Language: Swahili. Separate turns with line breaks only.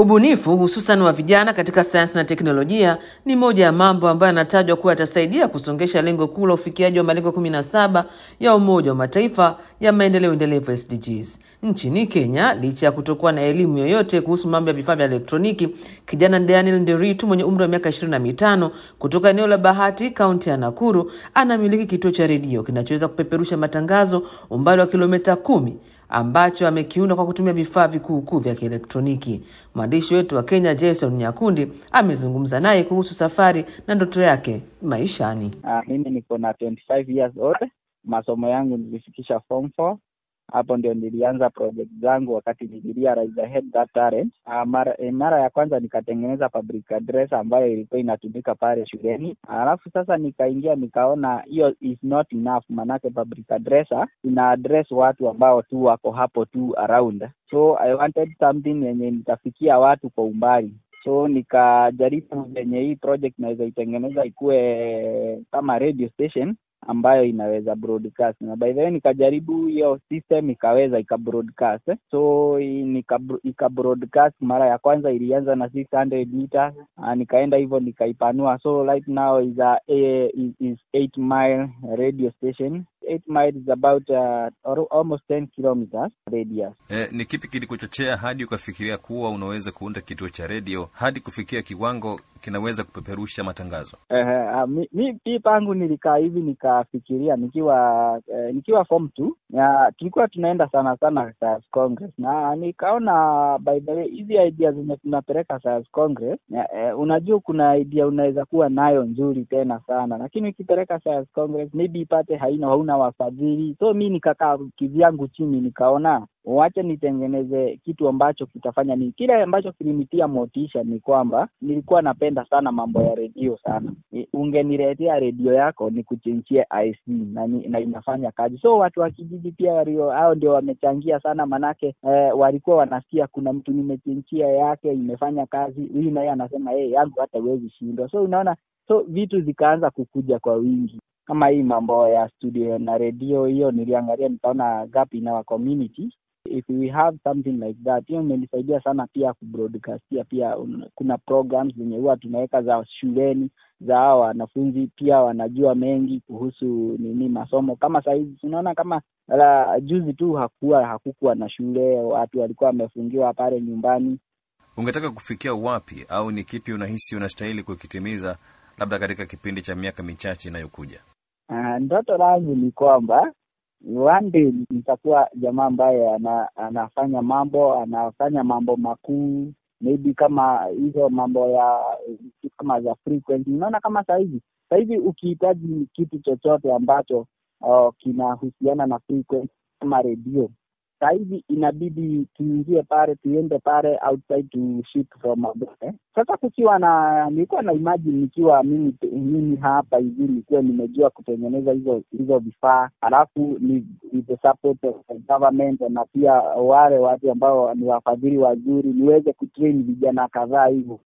Ubunifu hususan wa vijana katika sayansi na teknolojia ni moja ya mambo ambayo yanatajwa kuwa yatasaidia kusongesha lengo kuu la ufikiaji wa malengo kumi na saba ya Umoja wa Mataifa ya maendeleo endelevu SDGs. Nchini Kenya, licha ya kutokuwa na elimu yoyote kuhusu mambo ya vifaa vya elektroniki, kijana Daniel Nderitu mwenye umri wa miaka ishirini na mitano kutoka eneo la Bahati, kaunti ya Nakuru, anamiliki kituo cha redio kinachoweza kupeperusha matangazo umbali wa kilomita kumi ambacho amekiunda kwa kutumia vifaa vikuukuu vya kielektroniki. Mwandishi wetu wa Kenya Jason Nyakundi amezungumza naye kuhusu safari na ndoto yake maishani.
Uh, mimi niko na 25 years old. Masomo yangu nilifikisha form 4 hapo ndio nilianza project zangu wakati nilirealize I had that talent. Uh, mara, eh, mara ya kwanza nikatengeneza public address ambayo ilikuwa inatumika pale shuleni, alafu sasa nikaingia nikaona hiyo is not enough, manake public addresser ina address watu ambao tu wako hapo tu around, so I wanted something yenye nitafikia watu kwa umbali so nikajaribu venye hii project naweza itengeneza ikuwe kama radio station ambayo inaweza broadcast na by the way nikajaribu hiyo system ikaweza ika broadcast so nika, ika broadcast mara ya kwanza ilianza na 600 meters uh, nikaenda hivyo nikaipanua so right now is a, a is, is 8 mile radio station 8 miles is about uh, almost 10 kilometers radius
E, ni kipi kilikuchochea hadi ukafikiria kuwa unaweza kuunda kituo cha redio hadi kufikia kiwango kinaweza kupeperusha matangazo?
Uh, mi, mi pi pangu nilikaa hivi nikafikiria nikiwa uh, nikiwa form two ya tulikuwa tunaenda sana sana Science Congress na nikaona by the way hizi idea zenye tunapeleka Science Congress ya, uh, unajua kuna idea unaweza kuwa nayo nzuri tena sana lakini ukipeleka Science Congress maybe ipate haina hauna wafadhili so mi nikakaa kivyangu chini nikaona wacha nitengeneze kitu ambacho kitafanya ni kile ambacho kilinitia motisha ni kwamba nilikuwa napenda sana mambo ya redio sana ungeniletea redio yako ni kuchinchie IC na, na inafanya kazi so watu wa kijiji pia walio hao ndio wamechangia sana manake eh, walikuwa wanasikia kuna mtu nimechinchia yake imefanya kazi huyu naye anasema hey, yangu hata huwezi shindwa so unaona so vitu zikaanza kukuja kwa wingi kama hii mambo ya studio na redio hiyo niliangalia nikaona gap in our community if we have something like that hiyo imenisaidia sana pia kubroadcastia pia un, kuna programs zenye huwa tunaweka za shuleni za hao wanafunzi pia wanajua mengi kuhusu nini masomo kama sahizi tunaona kama la, juzi tu hakuwa hakukuwa na shule watu walikuwa wamefungiwa pale nyumbani
Ungetaka kufikia wapi, au ni kipi unahisi unastahili kukitimiza labda katika kipindi cha miaka michache inayokuja?
Uh, ndoto langu ni kwamba one day nitakuwa jamaa ambaye ana, anafanya mambo anafanya mambo makuu maybe kama hizo mambo ya kama za frequency unaona kama sahizi sahizi ukihitaji kitu chochote ambacho uh, kinahusiana na frequency kama redio sahizi inabidi tuingie pale tuende pale outside to ship from abroad. Sasa kukiwa na nilikuwa na imagine nikiwa mimi mimi hapa hivi nikiwa nimejua kutengeneza hizo hizo vifaa alafu ni with the support of the government na pia wale watu ambao ni wafadhili wazuri niweze kutrain vijana kadhaa hivyo